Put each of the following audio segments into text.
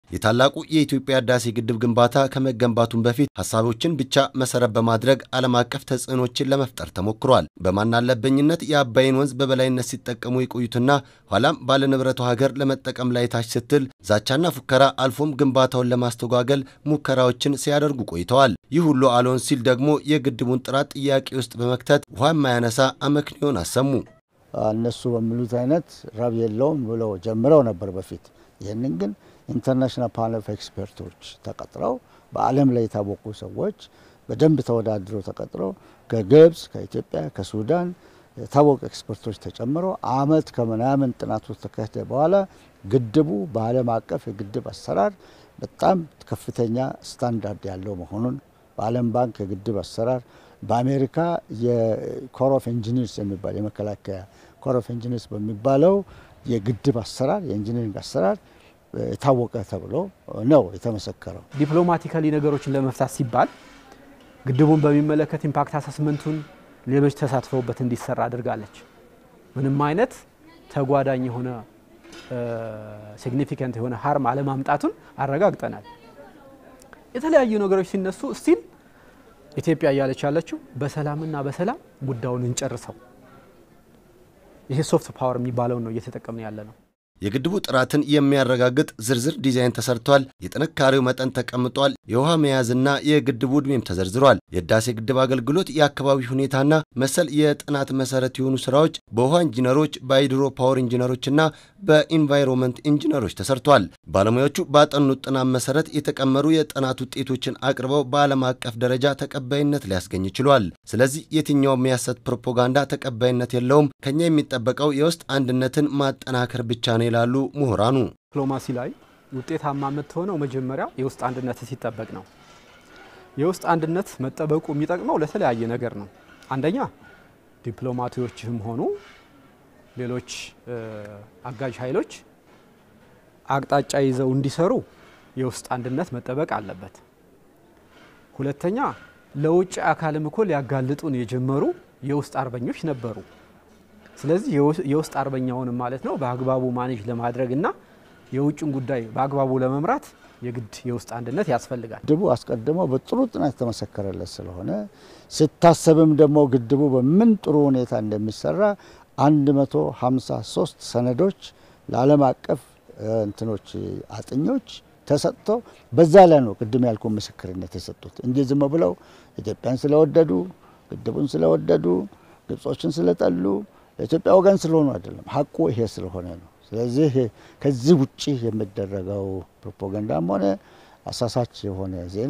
የታላቁ የኢትዮጵያ ህዳሴ ግድብ ግንባታ ከመገንባቱም በፊት ሀሳቦችን ብቻ መሰረት በማድረግ ዓለም አቀፍ ተጽዕኖችን ለመፍጠር ተሞክሯል። በማናለበኝነት የአባይን ወንዝ በበላይነት ሲጠቀሙ የቆዩትና ኋላም ባለንብረቱ ሀገር ለመጠቀም ላይ ታች ስትል ዛቻና ፉከራ አልፎም ግንባታውን ለማስተጓገል ሙከራዎችን ሲያደርጉ ቆይተዋል። ይህ ሁሉ አልሆን ሲል ደግሞ የግድቡን ጥራት ጥያቄ ውስጥ በመክተት ውሃ የማያነሳ አመክንዮን አሰሙ። እነሱ በሚሉት አይነት ረብ የለውም ብለው ጀምረው ነበር በፊት። ይህንን ግን ኢንተርናሽናል ፓነል ኦፍ ኤክስፐርቶች ተቀጥረው በዓለም ላይ የታወቁ ሰዎች በደንብ ተወዳድረው ተቀጥረው ከግብፅ፣ ከኢትዮጵያ፣ ከሱዳን የታወቁ ኤክስፐርቶች ተጨምረው አመት ከምናምን ጥናቶች ተካሄደ በኋላ ግድቡ በዓለም አቀፍ የግድብ አሰራር በጣም ከፍተኛ ስታንዳርድ ያለው መሆኑን በዓለም ባንክ የግድብ አሰራር በአሜሪካ የኮር ኦፍ ኢንጂኒርስ የሚባል የመከላከያ ኮር ኦፍ ኢንጂኒርስ በሚባለው የግድብ አሰራር የኢንጂኒሪንግ አሰራር የታወቀ ተብሎ ነው የተመሰከረው። ዲፕሎማቲካሊ ነገሮችን ለመፍታት ሲባል ግድቡን በሚመለከት ኢምፓክት አሰስመንቱን ሌሎች ተሳትፈውበት እንዲሰራ አድርጋለች። ምንም አይነት ተጓዳኝ የሆነ ሲግኒፊካንት የሆነ ሀርም አለማምጣቱን አረጋግጠናል። የተለያዩ ነገሮች ሲነሱ ስቲል ኢትዮጵያ እያለች ያለችው በሰላምና በሰላም ጉዳዩን እንጨርሰው። ይሄ ሶፍት ፓወር የሚባለውን ነው እየተጠቀምን ያለ ነው። የግድቡ ጥራትን የሚያረጋግጥ ዝርዝር ዲዛይን ተሰርቷል። የጥንካሬው መጠን ተቀምጧል። የውሃ መያዝና የግድቡ ዕድሜም ተዘርዝሯል። የህዳሴ ግድብ አገልግሎት፣ የአካባቢ ሁኔታና መሰል የጥናት መሰረት የሆኑ ስራዎች በውሃ ኢንጂነሮች፣ በሃይድሮ ፓወር ኢንጂነሮችና በኢንቫይሮንመንት ኢንጂነሮች ተሰርቷል። ባለሙያዎቹ ባጠኑት ጥናት መሰረት የተቀመሩ የጥናት ውጤቶችን አቅርበው በዓለም አቀፍ ደረጃ ተቀባይነት ሊያስገኝ ችሏል። ስለዚህ የትኛውም የሐሰት ፕሮፓጋንዳ ተቀባይነት የለውም። ከኛ የሚጠበቀው የውስጥ አንድነትን ማጠናከር ብቻ ነው ይላሉ ምሁራኑ። ዲፕሎማሲ ላይ ውጤታማ የምትሆነው መጀመሪያ የውስጥ አንድነት ሲጠበቅ ነው። የውስጥ አንድነት መጠበቁ የሚጠቅመው ለተለያየ ነገር ነው። አንደኛ ዲፕሎማቶችም ሆኑ ሌሎች አጋዥ ኃይሎች አቅጣጫ ይዘው እንዲሰሩ የውስጥ አንድነት መጠበቅ አለበት። ሁለተኛ ለውጭ አካልም እኮ ሊያጋልጡን የጀመሩ የውስጥ አርበኞች ነበሩ። ስለዚህ የውስጥ አርበኛውን ማለት ነው በአግባቡ ማኔጅ ለማድረግ እና የውጭን ጉዳይ በአግባቡ ለመምራት የግድ የውስጥ አንድነት ያስፈልጋል። ግድቡ አስቀድሞ በጥሩ ጥናት የተመሰከረለት ስለሆነ ሲታሰብም ደግሞ ግድቡ በምን ጥሩ ሁኔታ እንደሚሰራ 153 ሰነዶች ለዓለም አቀፍ እንትኖች አጥኞች ተሰጥቶ በዛ ላይ ነው ቅድም ያልኩ ምስክርነት የሰጡት እንጂ ዝም ብለው ኢትዮጵያን ስለወደዱ ግድቡን ስለወደዱ ግብጾችን ስለጠሉ ለኢትዮጵያ ወገን ስለሆኑ አይደለም። ሀቁ ይሄ ስለሆነ ነው። ስለዚህ ከዚህ ውጭ የሚደረገው ፕሮፓጋንዳም ሆነ አሳሳች የሆነ ዜና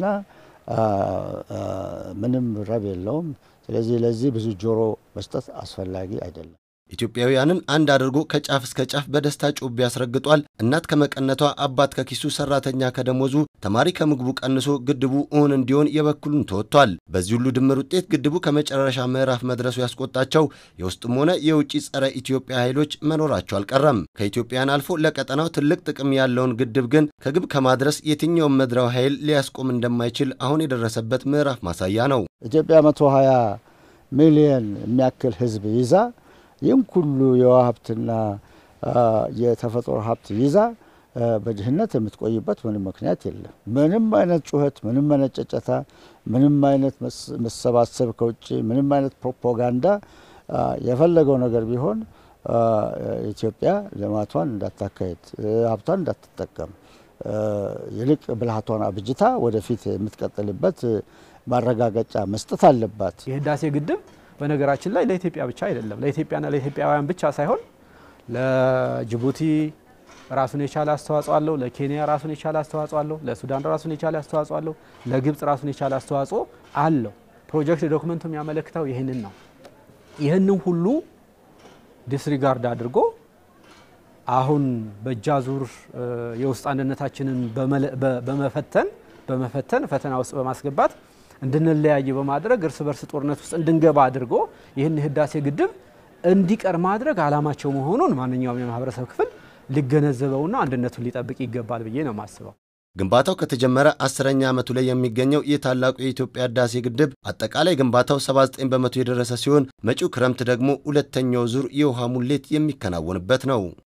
ምንም ረብ የለውም። ስለዚህ ለዚህ ብዙ ጆሮ መስጠት አስፈላጊ አይደለም። ኢትዮጵያውያንን አንድ አድርጎ ከጫፍ እስከ ጫፍ በደስታ ጮቤ ያስረግጧል። እናት ከመቀነቷ፣ አባት ከኪሱ፣ ሰራተኛ ከደሞዙ፣ ተማሪ ከምግቡ ቀንሶ ግድቡ እውን እንዲሆን የበኩሉን ተወጥቷል። በዚህ ሁሉ ድምር ውጤት ግድቡ ከመጨረሻ ምዕራፍ መድረሱ ያስቆጣቸው የውስጥም ሆነ የውጭ ጸረ ኢትዮጵያ ኃይሎች መኖራቸው አልቀረም። ከኢትዮጵያን አልፎ ለቀጠናው ትልቅ ጥቅም ያለውን ግድብ ግን ከግብ ከማድረስ የትኛውም ምድራዊ ኃይል ሊያስቆም እንደማይችል አሁን የደረሰበት ምዕራፍ ማሳያ ነው። ኢትዮጵያ 120 ሚሊዮን የሚያክል ህዝብ ይዛ ይህም ሁሉ የውሃ ሀብትና የተፈጥሮ ሀብት ይዛ በድህነት የምትቆይበት ምንም ምክንያት የለም። ምንም አይነት ጩኸት፣ ምንም አይነት ጨጨታ፣ ምንም አይነት መሰባሰብ ከውጭ ምንም አይነት ፕሮፓጋንዳ የፈለገው ነገር ቢሆን ኢትዮጵያ ልማቷን እንዳታካሄድ፣ ሀብቷን እንዳትጠቀም ይልቅ ብልሃቷን አብጅታ ወደፊት የምትቀጥልበት ማረጋገጫ መስጠት አለባት። የህዳሴ ግድብ በነገራችን ላይ ለኢትዮጵያ ብቻ አይደለም። ለኢትዮጵያና ለኢትዮጵያውያን ብቻ ሳይሆን ለጅቡቲ ራሱን የቻለ አስተዋጽኦ አለው። ለኬንያ ራሱን የቻለ አስተዋጽኦ አለው። ለሱዳን ራሱን የቻለ አስተዋጽኦ አለው። ለግብጽ ራሱን የቻለ አስተዋጽኦ አለው። ፕሮጀክት ዶክመንቱ የሚያመለክተው ይህንን ነው። ይህንን ሁሉ ዲስሪጋርድ አድርጎ አሁን በእጃዙር የውስጥ አንድነታችንን በመፈተን በመፈተን ፈተና ውስጥ በማስገባት እንድንለያይ በማድረግ እርስ በርስ ጦርነት ውስጥ እንድንገባ አድርጎ ይህን ህዳሴ ግድብ እንዲቀር ማድረግ ዓላማቸው መሆኑን ማንኛውም የማህበረሰብ ክፍል ሊገነዘበውና አንድነቱን ሊጠብቅ ይገባል ብዬ ነው የማስበው። ግንባታው ከተጀመረ አስረኛ ዓመቱ ላይ የሚገኘው የታላቁ የኢትዮጵያ ህዳሴ ግድብ አጠቃላይ ግንባታው 79 በመቶ የደረሰ ሲሆን መጪው ክረምት ደግሞ ሁለተኛው ዙር የውሃ ሙሌት የሚከናወንበት ነው።